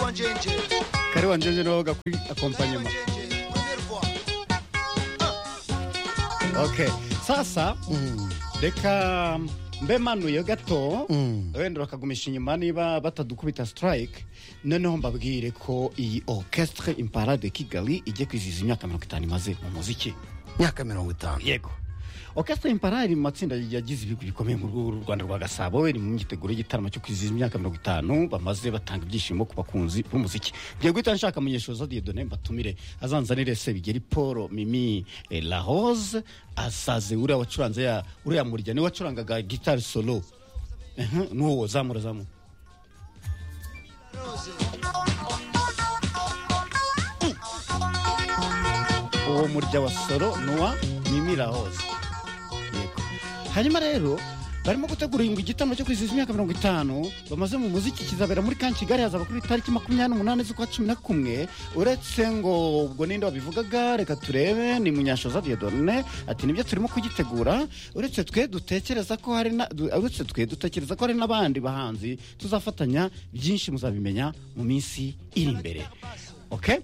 Anjenje. Karibu Anjenje nawe gakwi accompaniment. Anjenje, première voix. Okay. Sasa reka mbe manuye gato wenda bakagumisha inyuma niba batadukubita strike noneho mbabwire ko iyi orchestre imparade de Kigali ijye kwizihiza imyaka mirongo itanu imaze mu muziki myaka mirongo itanu yego orchestre imparade iri mu matsinda yagize ibigwi bikomeye mu rwego rw'u rwanda rwa gasabo iri mu myiteguro y'igitaramo cyo kwizihiza imyaka mirongo itanu bamaze batanga ibyishimo ku bakunzi b'umuziki ngiye guhita nshaka munyeshoza diedone mbatumire azanzanire se bigeri paul mimi eh, la rose asaze uriya wacuranze ya uriya murya niwe wacurangaga gitari solo Mhm, nuwo zamura zamura Rose. uwo murya wa soro nuwa mimira hose Yego. hanyuma rero barimo gutegura ngo igitaramo cyo kwizihiza imyaka mirongo itanu bamaze mu muziki kizabera muri kan kigali hazaba kuri tariki makumyabiri n'umunani z'ukwa cumi na kumwe uretse ngo ubwo ninde wabivugaga reka turebe ni munyashoza diodone ati nibyo turimo kugitegura uretse twe dutekereza ko hari na du- uretse twe dutekereza ko hari n'abandi bahanzi tuzafatanya byinshi muzabimenya mu minsi iri imbere okay?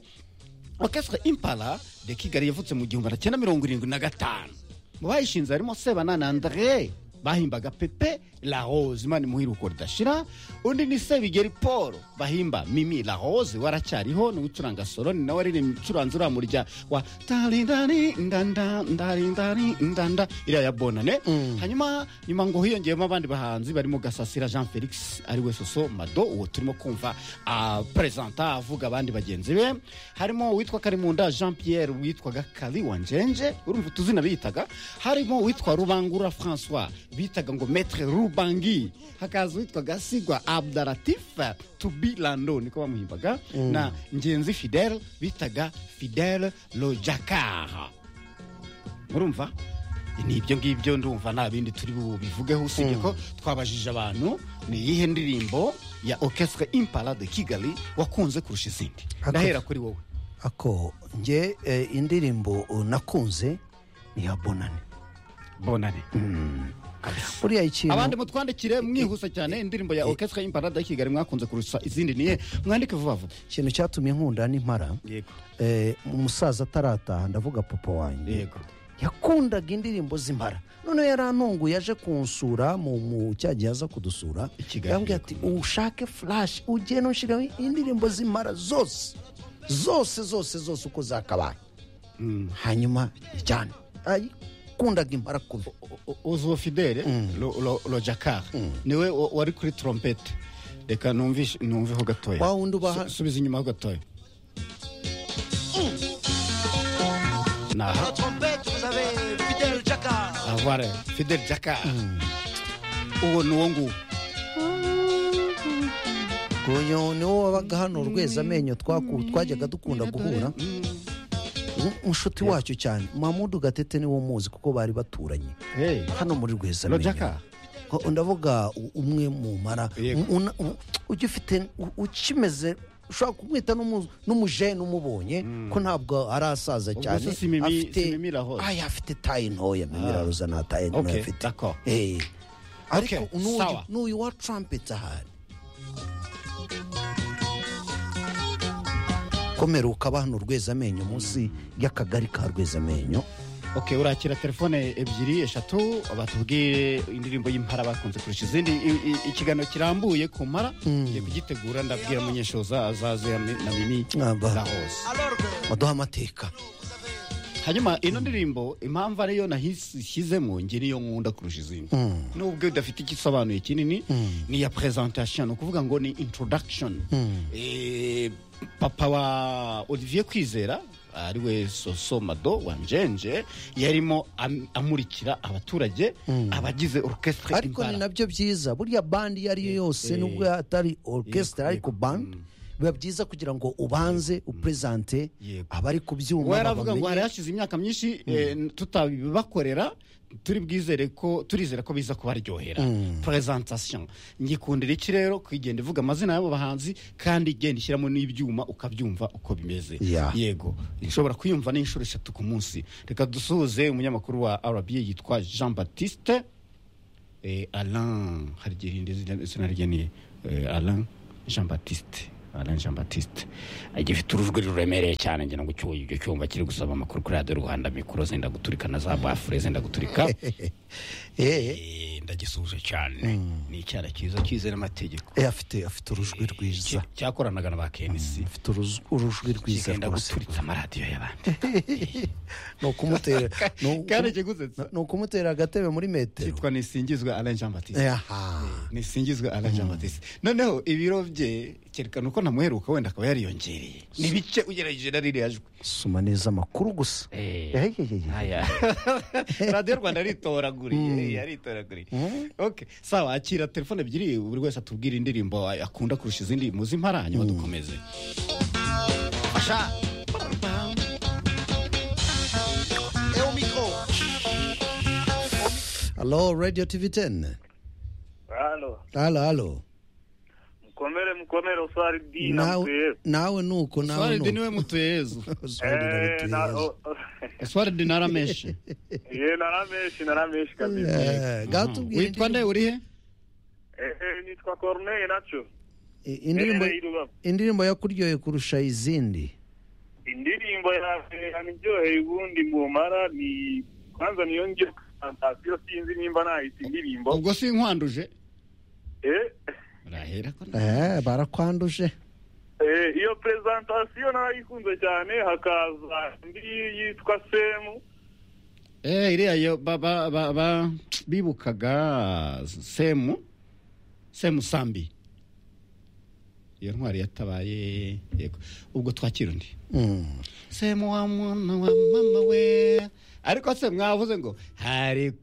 orchestre impala de kigali yavutse mu gihumbi na cyenda mirongo irindwi na gatanu mu bayishinze harimo sebana na andre bahimbaga pepe la rose imana imuhiruko ridashira undi ni sebigeri paul bahimba mimi la rose waracyariho ni ucuranga solo ni nawe aririmba icuranze uriya murya wa tarindari ndanda ndarindari ndanda iriya ya bonane hanyuma nyuma ngo hiyongeyemo abandi bahanzi barimo gasasira jean felix ari we soso mado uwo turimo kumva ah, perezanta avuga abandi bagenzi be harimo uwitwa karimunda jean pierre witwaga kali wanjenje urumva utuzina biyitaga harimo uwitwa rubangura francois bitaga ngo metre rubangi hakaza uwitwaga sigwa abdaratif tubi lando niko bamuhimbaga na ngenzi fidele bitaga fidele lojakar murumva ni ibyo ngibyo ndumva nta bindi turi bubivugeho usibye ko twabajije abantu ni iyihe ndirimbo ya orchestre impala de kigali wakunze kurusha izindi Ako- ndahera kuri wowe ako nge eh, indirimbo uh, nakunze ni ya bonane bonane buriya ikintu abandi mutwandikire mwihuse cyane indirimbo ya orchestre impala de kigali mwakunze kurusha izindi niye mwandike vuba vuba ikintu cyatumye nkunda n'impara yego eh, umusaza atarataha ndavuga papa wanjye yego yakundaga indirimbo z'impara noneho yarantunguye aje kunsura mu mu cya gihe aza kudusura I Kigali, yambwiye ati ushake furashi ugende unshyiraho indirimbo z'impara zose zose zose zose uko zakabaye hanyuma cyane ayikundaga impara kubi uzuwo fidele rojakar niwe wa- wari kuri trompete reka numvishe- numveho gatoya Wa wundi ubaha- Su- subiza inyumaho gatoya ni aha La trompette, vous avez Fidel Jacquard. Ah, voilà. Fidel Jaka. Uwo ni uwo nguwo. uyu ni wo wabaga hano urweza amenyo twaku- twajyaga dukunda guhura Mu- mushuti wacyo cyane mamudu gatete niwo muzi kuko bari baturanye Hey. hano muri rweza Lo Jaka? O- ndavuga u- umwe mu mara Yego. Un- un- u- ujya ufite u- ukimeze ushobora kumwita n'umu- n'umujene umubonye ko ntabwo arasaza cyane se si Mimi- si Mimi Lahoz. Ay, afite tayi ntoya mimiraroza nta tayi ntoya Okay, afite d'accord. Eh. ariko Okay, n'uyu- sawa. n'uyu wa trumpet ahari komera ukaba hano rwezamenyo munsi y'akagari ka rwezamenyo Okay, urakira telefone ebyiri eshatu batubwire indirimbo y'impara bakunze kurusha izindi I- i- ikiganiro kirambuye ku mpara ngiye kugitegura ndabwira munyeshoza azaze ya mi- na mimi Ah, bah. za hose Alors que baduha amateka hanyuma ino ndirimbo impamvu ariyo nahishyizemo nge niyo nkunda kurusha izindi nubwo idafite igisobanuye kinini ni iya presentation ni ukuvuga ngo ni introduction Eh, papa wa olivier kwizera ariwe soso mado wanjenje yarimo am- amurikira abaturage abagize orchestre ariko ni Impala. nabyo byiza buriya bandi iyo ariyo yose nubwo atari orchestra ariko band biba byiza kugira ngo ubanze upresente Yego. abari ku byuma we yaravuga ngo hari babamenye. hashize imyaka myinshi eh, tutabibakorera turi bwizere ko turizera ko biza kubaryohera presentation ngikundira iki rero kugenda ivuga amazina y'abo bahanzi kandi igenda ishyiramo n'ibyuma ukabyumva uko bimeze Yeah. yego nshobora kuyumva n'inshuro eshatu ku munsi reka dusuhuze umunyamakuru wa rba yitwa jean baptiste eh, alain hari igihe izina rye ni eh, alain jean baptiste alain jean batiste gifite urujwi ruremereye cyane ngira ngo cyuye icyo cyumba kiri gusaba amakuru kuri radiyo rwanda mikoro zenda guturika na za bafure zenda guturika eh Eh, ndagisuhuje cyane ni icyara cyiza cyize n'amategeko eh, afite afite urujwi rwiza Cya- cyakoranaga na ba kenisi afite uruz- urujwi rwiza kigenda rwose guturitsa amaradiyo y'abandi ni ukumutera ni uku- karakiguze ni ukumutera agatebe muri metero kitwa nisingizwa alain jean batiste Eh, aha nisingizwe alain jean batiste noneho ibiro bye cyerekana uko ntamuheruka wenda akaba yariyongereye ni bice ugereranyije na ririya jwi soma neza amakuru gusa Eh, eh, eh, eh. Aya. radiyo rwanda yaritoraguriye yaritoraguriye okay sawa akira telefone ebyiri buri wese atubwira indirimbo akunda kurusha izindi muzi impara hanyuma dukomeze Pacha. Et au micro. halo radio tv 10 Halo, halo halo mkomere mkomere uswari dina nawe nawe nuko nawe swaridi nuko niwe mutuyezu Oswald Eh, na Narutoyezu. o- o- swaridi narameshe ye narameshi narameshi kabisa. Eh, ngaho tubwire witwa nde urihe Eh, eh, nitwa Corneille nacho. I- indirimbo Eh, iruba. indirimbo yakuryoheye kurusha izindi Indirimbo yanjye yaniryoheye ubundi mumara ni kwanza niyo ngiye kantasiyo sinzi nimba nahita indirimbo. ubwo sinkanduje Eh, urahera ko na- eh, barakwanduje eh, iyo presentation narayikunze cyane hakaza indi yitwa Semu. eh iriya yo ba- ba- ba- ba- bibukaga semu semu sambi iyo ntwari yatabaye yego ubwo twakira undi Mm. semu wa mwana wa mama we ariko se mwavuze ngo hari